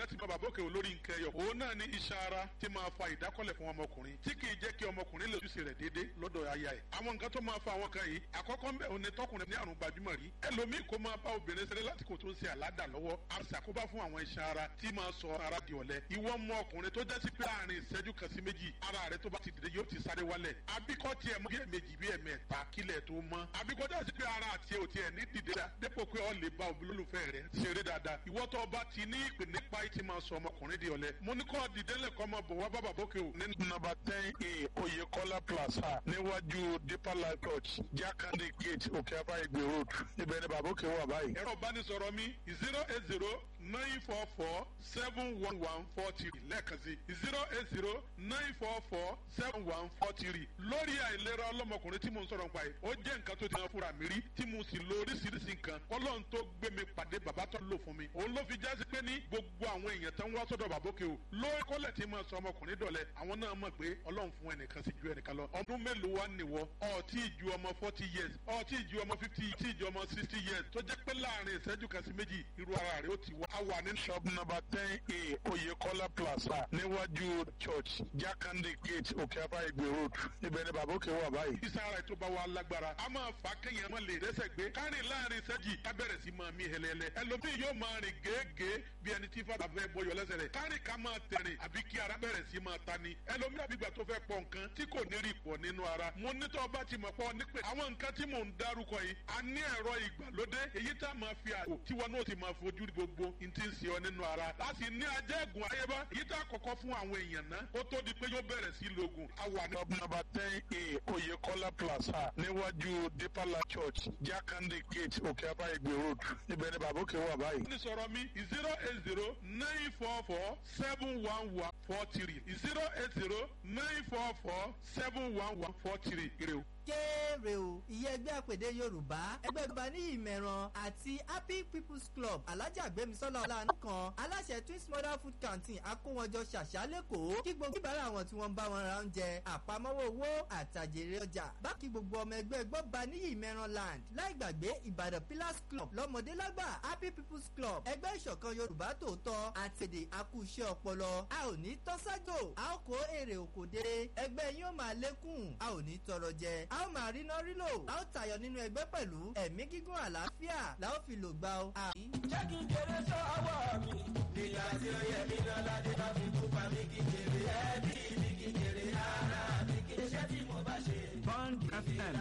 kan ti bá bàbá òkè olórí nǹkan ẹyọ òun náà ní iṣan ara tí máa fa ìdákọ́lẹ̀ fún ọmọkùnrin tí kì í jẹ́ kí ọmọkùnrin lè ojúṣe rẹ̀ déédé lọ́dọ̀ aya ẹ̀ àwọn nǹkan tó máa fa àwọn kan yìí àkọ́kọ́ ń bẹ̀ òun ni tọkùnrin ní àrùn gbajúmọ̀ rí ẹlòmíì kó máa bá obìnrin ṣeré láti kò tó ń ṣe àládà lọ́wọ́ àṣàkóbá fún àwọn iṣan ara tí máa sọ ara di ọ̀lẹ ìwọ mọ ọkùnrin tó jẹ́ sí pé àárín ìṣẹ́jú kan sí méjì ara rẹ tó bá ti dìde yóò ti sáré wálẹ̀ àbíkọ́ tiẹ̀ mọ́ bí ẹ̀mejì bí ẹ̀mẹ́ta kílẹ̀ tó mọ́ àbíkọ́ jẹ́ sí pé ara àti ẹ̀ ò tiẹ̀ ní dìde dá dépò pé ọ lè bá olólùfẹ́ rẹ ṣeré dáadáa ìwọ tó bá ti ní ìpè nípa ìtì máa sọ ọmọkùnrin di ọ̀lẹ mo ní kọ́ dìde lẹ́kọ́ máa bọ̀ wá bàbá bókè o. ní nọ́mbà ten a oyekola plaza níwájú deeper life church jakande gate òkè abáyégbé road ibẹ̀ ni bàbá òkè wà báyìí. ẹ̀rọ ìbánisọ̀rọ̀ mi zero eight zero nine four four seven one one four three lẹ́ẹ̀kan sí zero eight zero nine four four seven one four three lórí àìlera ọlọ́mọkùnrin tí mo ń sọ̀rọ̀ nípa yìí ó jẹ́ nǹkan tó ti hàn fúnra mi rí tí mo sì lo oríṣiríṣi nǹkan kọ́lọ́n tó gbé mi pàdé bàbá tó lò fún mi òun ló fi jásí pé ní gbogbo àwọn èèyàn tó ń wá sọ́dọ̀ bàbókè o lórí kọ́lẹ̀ tí mo sọ ọmọkùnrin dọ̀lẹ́ àwọn náà mọ̀ pé ọlọ́run fún ẹnìkan sí ju ẹnìkan lọ ọdún mélòó wá nìwọ ọtí ìju ọmọ forty years ọtí ìju ọmọ fifty tí ìju ọmọ sixty years tó jẹ́ pé láàrin ìṣẹ́jú kan sí méjì irú ara rẹ̀ ó ti wá. a wà ní shop number ten a oyekola plaza níwájú church jakande gate òkè abáyégbé road ibẹ̀ ni bàbókè wà báyìí. ìsára ètò bá wa lágbára a máa fà á kéèyàn máa lè rẹ́sẹ̀ gbé kárìn láàrin ìṣẹ́jì ká bẹ̀rẹ̀ sí máa mí hẹlẹ́lẹ́ ẹlòmíì yóò máa rìn gèégèé bí ẹni tí fàdà fẹ́ bọyọ̀ lẹ́sẹ̀ rẹ̀ kárìn ká máa tẹ̀rìn àbí kí ara bẹ̀rẹ̀ sí máa ta ni ẹlòmíì àbígbà tó fẹ́ pọ̀ nǹkan tí kò ní rí pọ̀ nínú ara mo nítọ́ bá ti mọ̀ pọ̀ nípè àwọn nǹkan tí mò ń dárúkọ yìí a ní ẹ̀rọ ìgbàlódé èyí tá a máa fi àwò tí wọn náà ti máa fojú gbogbo n ti ń ṣe ọ nínú ara láti ní ajẹ́gùn ayébá èyí tá a kọ́kọ́ fún àwọn èèyàn náà kó tó di pé yóò bẹ̀rẹ̀ sí lògùn. a wà ní nọ́mbà ten a oyekola plaza níwájú deeper life church jakande gate òkè abáyégbé road ibẹ̀ ni bàbá òkè wà báyìí. ní sọ̀rọ̀ mi zero eight zero nine four four seven one one four three zero eight zero nine four four seven one one four three ire o kéré o ìyẹn ẹgbẹ́ àpèdè yorùbá ẹgbẹ́ yorùbá ní ìmẹ̀ràn àti happy people's club alájà gbẹmísọ́lá ọ̀làánú kan aláṣẹ twins mother food canteen akówọjọ ṣàṣà lẹ́kọ̀ọ́ kí gbogbo ìbára àwọn tí wọ́n ń bá wọn ra oúnjẹ àpamọ́wọ́ owó àtàjèrè ọjà bákí gbogbo ọmọ ẹgbẹ́ gbọ́ba ní ìmẹ̀ràn land láì gbàgbé ìbàdàn pillars club lọ́mọdé lágbà happy people's club ẹgbẹ́ ìṣọ̀kan yorùbá tòótọ́ àtẹ̀dẹ̀ akúṣẹ́ ọpọlọ a ò ní tọ́sájò a ó kó èrè òkòdé ẹgbẹ́ yín ó máa lékún a ò ní tọrọ jẹ a ó máa ríná rílò a ó tayọ nínú ẹgbẹ́ pẹ̀lú ẹ̀mí gígùn àlàáfíà la ó fi lò gbà ó. jẹ́ kí n kéré sọ́wọ́ mi nígbà tí ó yẹ mí lọ́la dé bá fi kú pa mí kí kéré ẹbí mi kí kéré ara mi kí iṣẹ́ tí mo bá ṣe. Bond FM.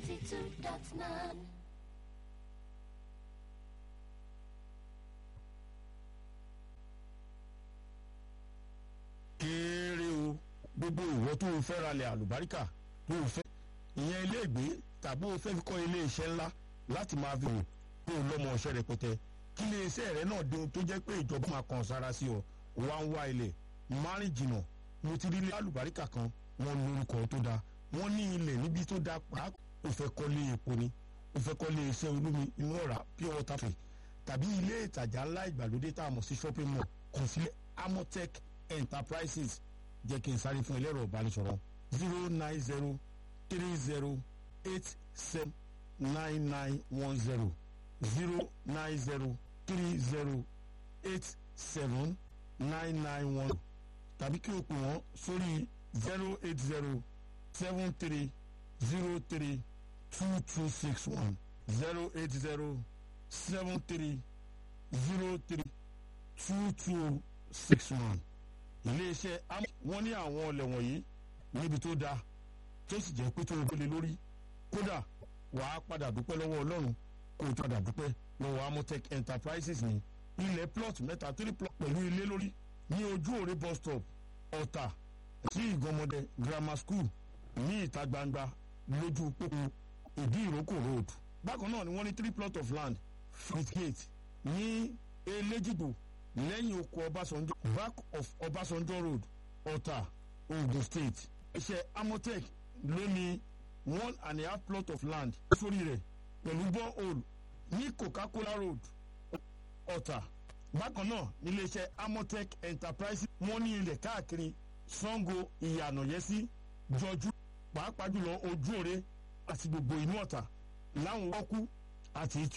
92.9. kéré o gbogbo ìwọ tó o fẹ́ ralẹ̀ àlùbáríkà tó o fẹ́ ìyẹn ilé ìgbé tàbí o fẹ́ fi kọ́ ilé iṣẹ́ ńlá láti máa fi hàn pé o lọ́mọ ọ̀ṣẹ́ rẹpẹtẹ kí ilé iṣẹ́ rẹ náà dé tó jẹ́ pé ìjọba máa kàn sára sí ọ o wá ń wá ilẹ̀ márùn jìnnà mo ti rí ilé àlùbáríkà kan wọ́n lórúkọ tó dáa wọ́n ní ilẹ̀ níbi tó dáa pàápàá o fẹ́ kọ́lé epo ni o fẹ́ kọ́lé iṣẹ́ olómi inú ọ̀rá pure water free tàbí ilé ìtajà ńlá ìgbàlódé tá a mọ̀ sí shopping mall kàn sílẹ̀ amotech enterprises jẹ́ kí n sáré fún ẹlẹ́rọ ìbánisọ̀rọ̀ zero nine zero three zero eight seven nine nine one zero zero nine zero three zero eight seven nine nine one tàbí kí o pè wọ́n sórí zero eight zero seven three zero three two two six one zero eight zero seven three zero three two two six one iléeṣẹ́ wọ́n ní àwọn ọlẹ̀ wọ̀nyí níbi tó dáa tó sì jẹ́ pé tó o gbélé lórí kódà wàá padà dúpẹ́ lọ́wọ́ ọlọ́run kó o padà dúpẹ́ lọ́wọ́ amotech enterprises ní ilẹ̀ plot mẹ́ta three plot pẹ̀lú ilé lórí ní ojú òre bus stop ọ̀tà sí ìgànmọ́dẹ grammar school ní ìta gbangba lójú pópó ìdí ìrókò road bákan náà ni wọ́n ní three plot of land front gate ní elégìgbò lẹ́yìn oko ọbásanjọ́ back of ọbásanjọ́ road ọ̀tà ogun state iṣẹ́ amotech ló ní one and a half plot of land sórí rẹ̀ pẹ̀lú borehole ní coca-cola road ọ̀tà bákan náà níléeṣẹ́ amotech enterprises wọ́n ní ilẹ̀ káàkiri sango ìyànàyẹ́sí jọjú pàápàá jùlọ ojú òre àti gbogbo inú ọ̀tà láwọn wọ́kú àti